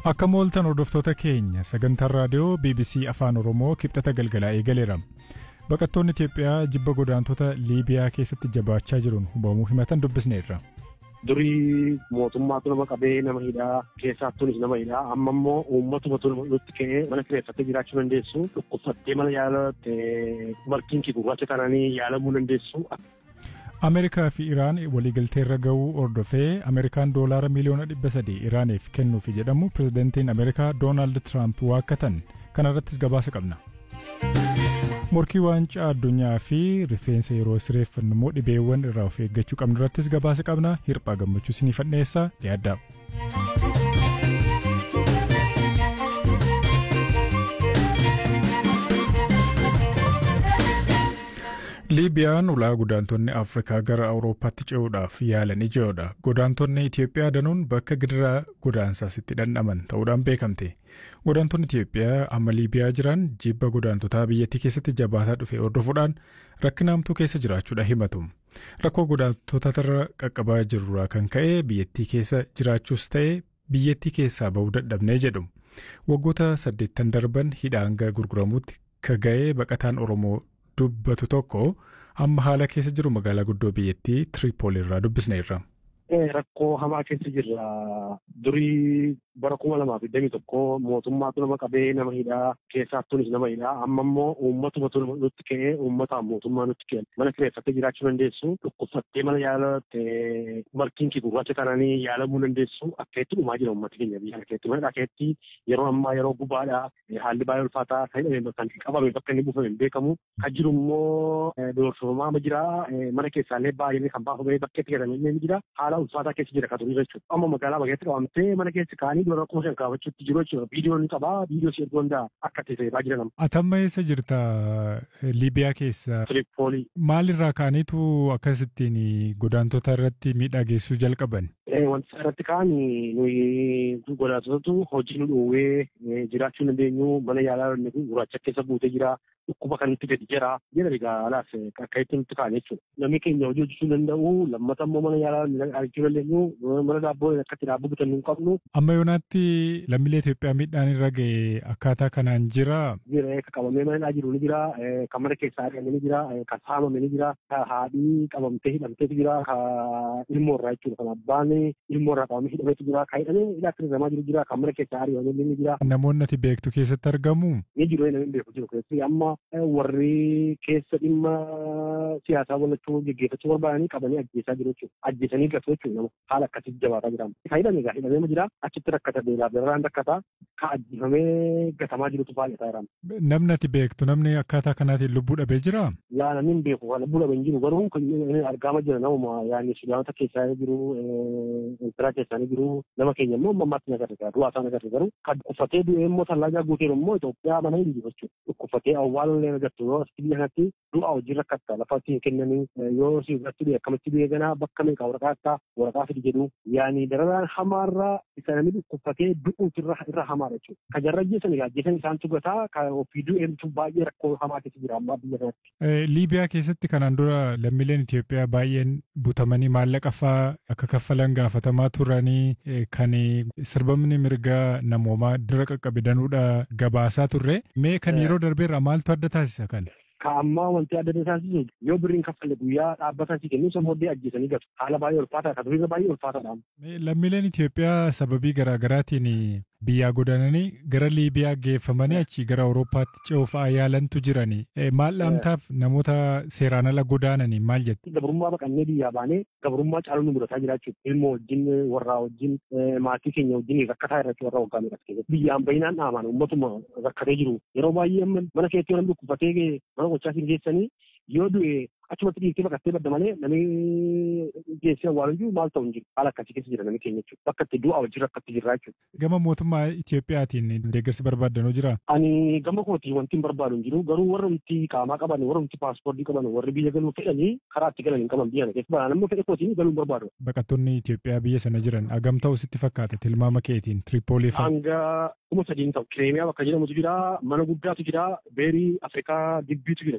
Akka mooltan hordoftoota keenya sagantaan raadiyoo BBC Afaan Oromoo kibxata galgalaa eegaleera. Baqattoonni Itoophiyaa jibba godaantota Liibiyaa keessatti jabaachaa jiruun hubamuu himatan dubbisneerra. Durii mootummaatu nama qabee nama hidhaa keessaattuunis nama hidhaa amma immoo uummatuma nutti ka'ee mana kireeffattee jiraachuu dandeessu dhukkubsattee mana yaalatte markiin kee gurraacha kananii yaalamuu dandeessu. Ameerikaa fi Iraan waliigalteerra ga'uu hordofee Ameerikaan doolaara miliyoona dhibba sadii Iraaniif kennuufi jedhamu pirezidantiin Ameerikaa Doonaald Tiraamp waakkatan kana irrattis gabaasa qabna. Morkii waancaa addunyaa fi rifeensa yeroo sireeffannu immoo dhibeewwan irraa of eeggachuu qabnu irrattis gabaasa qabna hirphaa gammachuu isiniif dhiyeessa yaaddaa. Liibiyaan ulaa godaantonni Afrikaa gara Awurooppaatti ce'uudhaaf yaalan ijoodha. Godaantonni Itoophiyaa danuun bakka gidiraa godaansaas itti dhandhaman ta'uudhaan beekamte. Godaantonni Itoophiyaa amma Liibiyaa jiran jibba godaantotaa biyyattii keessatti jabaataa dhufe hordofuudhaan rakkina hamtuu keessa jiraachuudha himatu. Rakkoo godaantotarra qaqqabaa jirurraa kan ka'e biyyattii keessa jiraachuus ta'e biyyattii keessaa bahuu dadhabnee jedhu. Waggoota saddeettan darban hidhaa hanga gurguramuutti ka ga'ee baqataan Oromoo dubbatu tokko amma haala keessa jiru magaalaa guddoo biyyattii Tiripooli irraa dubbisneerra. Rakkoo hamaa keessa jirra. Durii bara kuma lamaa fi digdamii tokko mootummaatu nama qabee nama hidhaa keessaattuunis nama hidhaa amma immoo uummatuma nutti ka'ee uummataan mootummaa nutti kenna. Mana kireeffattee jiraachuu dandeessu dhukkubsattee mana yaalatte markiin kee gurraacha kananii yaalamuu dandeessu akka itti dhumaa jira uummati keenya biyya keetti. Mana dhakeetti yeroo ammaa yeroo gubaadha haalli baay'ee ulfaataa kan hidhame kan qabame bakka inni buufame hin beekamu. Kan jiru immoo doorsifamaa jira mana keessaallee baay'ee kan baafamee bakkeetti galame ni jira. Haala ulfaataa keessa jira kan turii jechuudha. Amma magaalaa bageetti qabamtee mana keessa kaanii dura kuma shan kaafachuutti jiru jechuudha. Viidiyoon qabaa viidiyoo si erguu danda'a akka itti fayyadamaa jira nama. Atamma eessa jirta Liibiyaa keessa? Tiripoolii. Maalirraa kaaniitu akkasittiin godaantota irratti miidhaa geessuu jalqaban? Wanti irratti kaan nuyi godaantotatu hojii nu dhoowwee jiraachuu dandeenyu mana yaalaa gurraacha keessa buutee jira. Dhukkuba kan nutti gadi jira. Jira egaa alaas akka itti nutti kaan jechuudha. Namni keenya hojii hojjechuu danda'u lammata immoo mana yaalaa argachuu dandeenyu mana daabboo akka itti daabboo bitannu hin qabnu. Amma yoonaatti lammiilee Itoophiyaa miidhaan irra ga'e akkaataa kanaan jira. Jira kan qabamee mana jiru ni jira. Kan mana keessaa ari'ame ni jira. Kan saamame ni jira. Kan haadhii qabamtee hidhamteetu jira. Kan ilmoo irraa jechuudha. Kan abbaan ilmoo irraa qabamee hidhameetu jira. Kan hidhamee hidhaatti hidhamaa jiru jira. Kan mana keessaa ari'ame ni jira. Namoonni ati beektu keessatti argamu. Ni jiru namni beeku jiru keessatti amma warri keessa dhimma siyaasaa walachuu geggeeffachuu barbaadanii qabanii ajjeesaa jiru jechuudha. Ajjeesanii gatu jechuudha nama haala akkasitti jabaataa jira. Kan hidhame egaa hidhamee jira. Achitti rakkata beelaaf dararaan rakkata. Kan ajjeefamee gatamaa jirutu baay'ataa jira. Namni ati beektu namni akkaataa kanaatiin lubbuu dhabee jira? Yaa namni hin beeku lubbuu dhabee hin jiru garuu argaama jira namuma yaani Sudaanota keessaa jiru Eertiraa keessaa jiru nama keenya immoo ammaatti nagarra du'aa isaa nagarra garuu kan dhukkubfatee du'ee immoo tallaagaa guuteeru immoo Itoophiyaa mana hin jiru jechuudha. Dhukkubfatee awwaaluun agartu yoo asitti biyya kanatti du'a hojii rakkatta lafa ittiin kennanii yoo si irratti du'e akkamitti du'e ganaa bakka meeqa waraqaa akka waraqaa fidi jedhu yaani dararaan hamaarraa isa namni dhukkubfatee du'uutu irra hamaadha jechuudha. Kan jarra ajjeesan egaa ajjeesan isaan tugataa kan ofii du'eemtu baay'ee rakkoo hamaa keessa jira ammaa biyya kanatti. Liibiyaa keessatti kanaan dura lammiileen Itoophiyaa baay'een butamanii maallaqa fa'aa akka kaffalan gaafatamaa turanii kan sirbamni mirgaa namoomaa dura qaqqabidanuudha gabaasaa turre mee kan yeroo darbeerraa maaltu adda taasisa kan? Ka ammaa wanti adda taasisu yoo birriin kaffalle guyyaa dhaabbataa si kennu isa booddee ajjeesanii gatu. Haala baay'ee ulfaataa kan duriirra baay'ee ulfaataadha. Lammiileen Itoophiyaa sababii garaagaraatiin biyyaa godaananii gara Liibiyaa geeffamanii achi gara Awurooppaatti ce'uuf yaalantu jirani. Maal dhaamtaaf namoota seeraan ala godaananii maal jettu? Gabrummaa baqannee biyyaa baanee gabrummaa caaluu nu mudataa jira jechuudha. Ilmoo wajjin warraa wajjin maatii keenya wajjin rakkataa irratti warra waggaa meeqa keessatti. Biyyaan baay'inaan dhaamaan uummatuma rakkatee jiru. Yeroo baay'ee mana keessatti namni dhukkufatee mana gochaa siin geessanii yoo du'e achumatti dhiirtee baqattee badda malee namni geessee awwaalu iyyuu maal ta'u hin jiru. Haala akkasii keessa jira namni keenya jechuudha. Bakka itti du'a wajjin rakkatti jirra jechuudha. Gama mootummaa Itoophiyaatiin deeggarsi barbaaddanuu jira? Ani gama kootii wanti hin barbaadu hin jiru. Garuu warra nuti qaamaa qaban, warra nuti paaspoortii qaban, warri biyya galuu fedhanii karaa itti galan hin qaban biyya kana keessa. Balaan ammoo fedha kootiin galuu hin barbaadu. Baqattoonni Itoophiyaa biyya sana jiran agam ta'u sitti fakkaata tilmaama keetiin Tiripoolii fa'a? Hanga kuma sadiin ta'u. Kireemiyaa bakka jedhamutu jira, mana guddaatu jira, beerii Afrikaa dibbiitu jira.